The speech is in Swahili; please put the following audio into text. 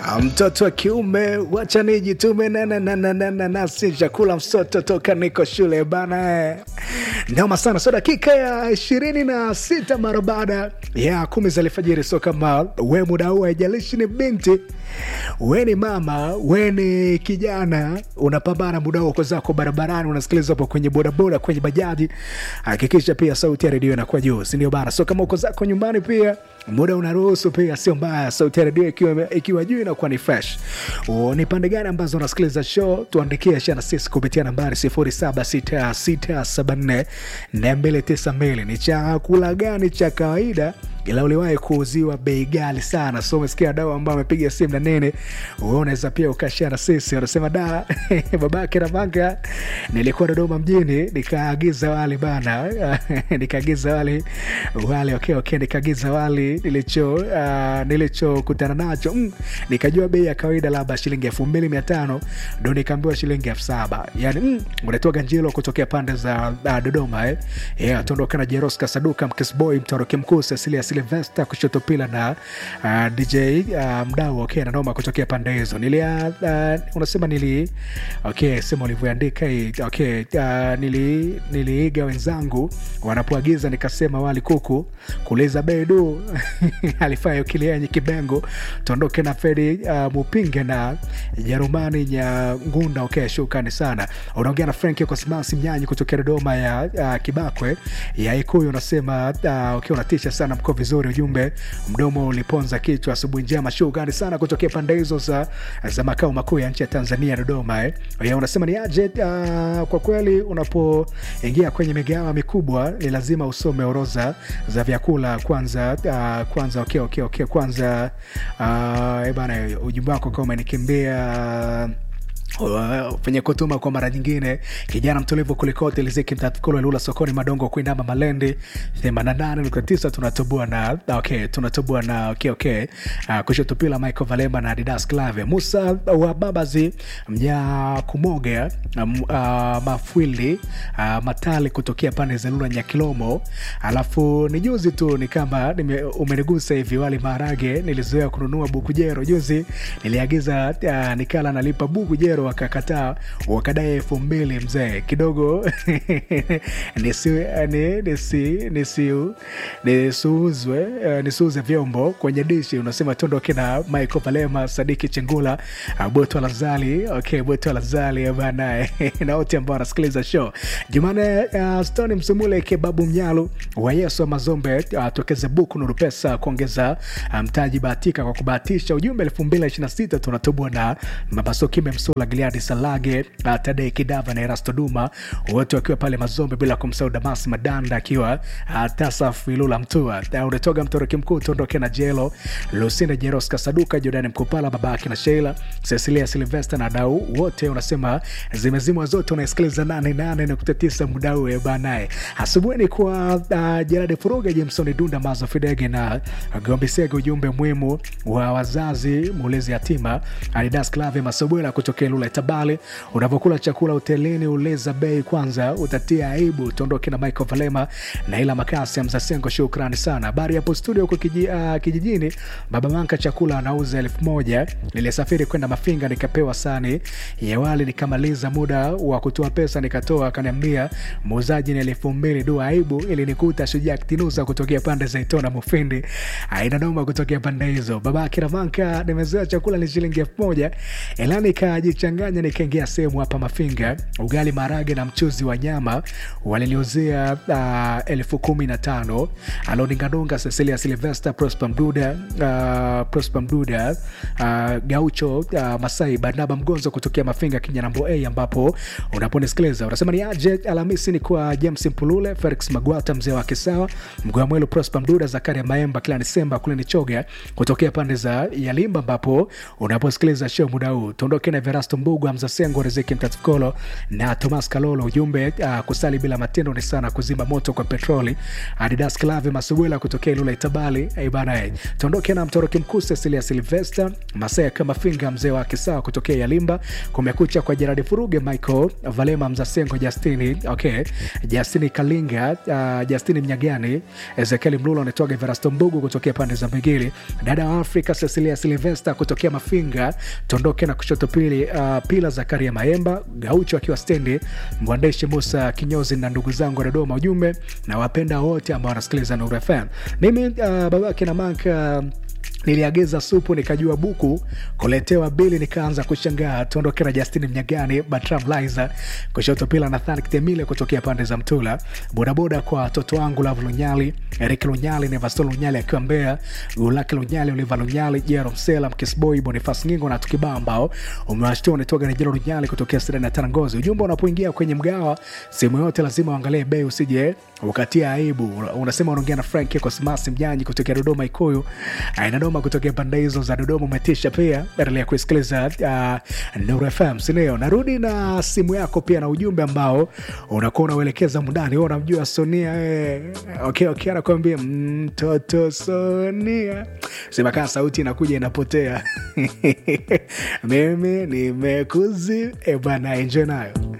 mtoto wa kiume wacha nijitume nasi chakula msoto toka niko shule bana eh. noma sana so dakika ya ishirini na sita mara baada ya kumi za alfajiri so kama we muda huu haijalishi ni binti we ni mama we ni kijana unapambana muda huo uko zako barabarani unasikiliza hapo kwenye bodaboda kwenye bajaji hakikisha pia sauti ya redio inakuwa juu sindio bana so kama uko zako nyumbani pia muda unaruhusu pia sio mbaya sauti ya redio ikiwa, ikiwa juu inakuwa ni fresh O, ni pande gani ambazo unasikiliza show tuandikie shana sisi kupitia nambari 0766742292 ni chakula gani cha kawaida ila uliwahi kuuziwa bei gali sana so umesikia dau ambao amepiga simu na nene wewe unaweza pia ukashia na sisi unasema da babake na manga nilikuwa dodoma mjini nikaagiza wali bana nikaagiza wali wali okay, okay, nikaagiza wali nilicho uh, nilichokutana nacho mm, nikajua bei ya kawaida labda shilingi elfu mbili mia tano ndo nikaambiwa shilingi elfu saba yani mm, unatoa ganjilo kutokea pande za uh, dodoma eh? yeah, tuondoka na jeroska saduka mkisboy mtoroki mkuu cecilia silvesta kushoto pila na uh, dj uh, mdau okay, nanoma kutokea pande hizo nilia uh, unasema nili okay, sema ulivyoandika hii okay, uh, nili niliiga wenzangu wanapoagiza nikasema wali kuku kuliza bedu alifayo kilienye kibengo tuondoke na fedi uh, mupinge na jerumani nyangunda okay, shukrani sana unaongea na frank kosmasi mnyanyi kutokea dodoma ya uh, kibakwe ya ikuyu unasema uh, okay, unatisha sana mko vizuri ujumbe mdomo uliponza kichwa asubuhi njema shukrani sana kutokea pande hizo za, za makao makuu ya nchi ya tanzania dodoma eh. ya unasema ni aje uh, kwa kweli unapoingia kwenye migawa mikubwa ni lazima usome orodha za vyakula kwanza uh, kwanza okay, okay, okay, kwanza uh, bana ujumbe wako kama umenikimbia penye kutuma kwa mara nyingine kijana mtulivu kulikote liziki mtatkolo lula sokoni madongo kuinama malendi 88.9 tunatoboa na okay tunatoboa na okay okay uh, kushotupila michael valema na adidas clave musa wa babazi mnya kumoga um, uh, mafwili uh, matali kutokea pande za lula nyakilomo alafu ni juzi tu ni kama nime, umenigusa hivi wali maharage nilizoea kununua bukujero juzi niliagiza uh, nikala nalipa bukujero wakakataa wakadai elfu mbili mzee kidogo nisiuzwe nisiuze vyombo kwenye dishi unasema tuondoke na michael valema sadiki chengula boto lazali okay, boto lazali banae na wote ambao wanasikiliza show jumane uh, stoni msumule kebabu mnyalu wa yesu wa mazombe uh, tokeze buku nuru pesa kuongeza mtaji um, bahatika kwa kubahatisha ujumbe elfu mbili ishiri na sita tunatubwa na mabasokime msula Gileadi Salage, uh, Tadei Kidava na Erasto Duma, wote wakiwa pale Mazombe, bila kumsahau Damas Madanda akiwa uh, Tasaf Ilula Mtua. Uh, unatoga mtoroki mkuu tuondoke na Jelo Lusinda Jeros Kasaduka, Jordan Mkupala, babake na Sheila Cecilia Silvester na dau wote, unasema zimezimwa zote, unaisikiliza 88.9 mudau banaye asubuhi kwa uh, Jeradi Furuga, Jameson Dunda, Mazo Fidege na Gombisege, ujumbe muhimu wa wazazi mulezi yatima Adidas Clave Masobwela kutokea Lula Tabale. Unavyokula chakula hotelini, uleza bei kwanza, utatia aibu. Tuondoke na Michael Valema na ila makasi ya Mzasengo, shukrani sana. Habari hapo studio huko kiji, uh, kijijini, baba Manka chakula anauza elfu moja. Nilisafiri kwenda Mafinga nikapewa sani ya wali, nikamaliza muda wa kutoa pesa nikatoa, akaniambia muuzaji ni elfu mbili. Dua aibu ili nikuta shujaa kitinusa kutokea pande za Itona Mufindi, aina noma kutokea pande hizo. Baba Kiramanka, nimezoea chakula ni shilingi elfu moja ila nikajichanganya nikaingia sehemu hapa Mafinga, ugali marage na mchuzi wa nyama waliniuzia uh, elfu kumi na tano. Aloninganunga Cecilia Silvester, Prosper Mduda, uh, Prosper Mduda, uh, Gaucho uh, Masai Barnaba Mgonzo kutokea Mafinga Kinyanambo A, ambapo unaponisikiliza unasema ni aje. Alhamisi ni kwa James Mpulule, Felix Magwata, mzee wa Kisawa, Mgwamwelu, Prosper Mduda, Zakaria Maemba, kila Disemba kule ni Choga kutokea pande za Yalimba, ambapo unaposikiliza show muda huu tuondoke na Verasto Mbugu, Hamza Sengo, Riziki Mtatukolo na Thomas Kalolo. Ujumbe uh, kusali bila matendo ni sana kuzima moto kwa petroli. Adidas Clave Masubwela kutokea Ilula Itabali. Hey bana, hey. Tuondoke na mtoroki mkuu Cecilia Silvester Masaya kama finga mzee wa Kisawa kutokea Yalimba. Kumekucha kwa Jeradi Furuge, Michael Valema, Mzasengo, Justini okay, Justini Kalinga, uh, Justini Mnyagani, Ezekiel Mlula anatoka Verasto Mbugu kutokea pande za Mbigili, dada wa Afrika Cecilia Silvester kutokea Mafinga. Tuondoke na kushoto pili, uh, Pila Zakaria Maemba Gaucho akiwa stendi, mwandishi Musa Kinyozi na ndugu zangu wa Dodoma. Ujumbe na wapenda wote ambao wanasikiliza Nuru FM. Mimi uh, babake na maka uh, niliagiza supu nikajua buku kuletewa bili nikaanza kushangaa. Tuondoke na Justini Mnyagani, Batram Liza kushoto pila Nathan Kitemile kutokea pande za Mtula, bodaboda kwa watoto wangu Lavu Lunyali, Erik Lunyali, Nevasto Lunyali akiwa Mbeya, Gulaki Lunyali, Oliva Lunyali, Jero Msela, Mkisboy, Bonifas Ngingo na tukibaa ambao umewashtua unatoka na Jero Lunyali kutokea Sirani ya Tanangozi. Ujumbe unapoingia kwenye mgawa sehemu yote lazima uangalie bei, usije ukatia aibu. Unasema unaongea na Frank Kosmasi Mjanyi kutokea Dodoma Ikuyu, aina Dodoma kutokea pande hizo za Dodoma umetisha pia. Endelea kusikiliza uh, Nuru FM, sindio? Narudi na simu yako pia na ujumbe ambao unakuwa unauelekeza mundani. Wewe unamjua Sonia eh? Okay, okay, anakuambia mtoto Sonia, sema kaa sauti inakuja inapotea. Mimi nimekuzi e bana, enjoy nayo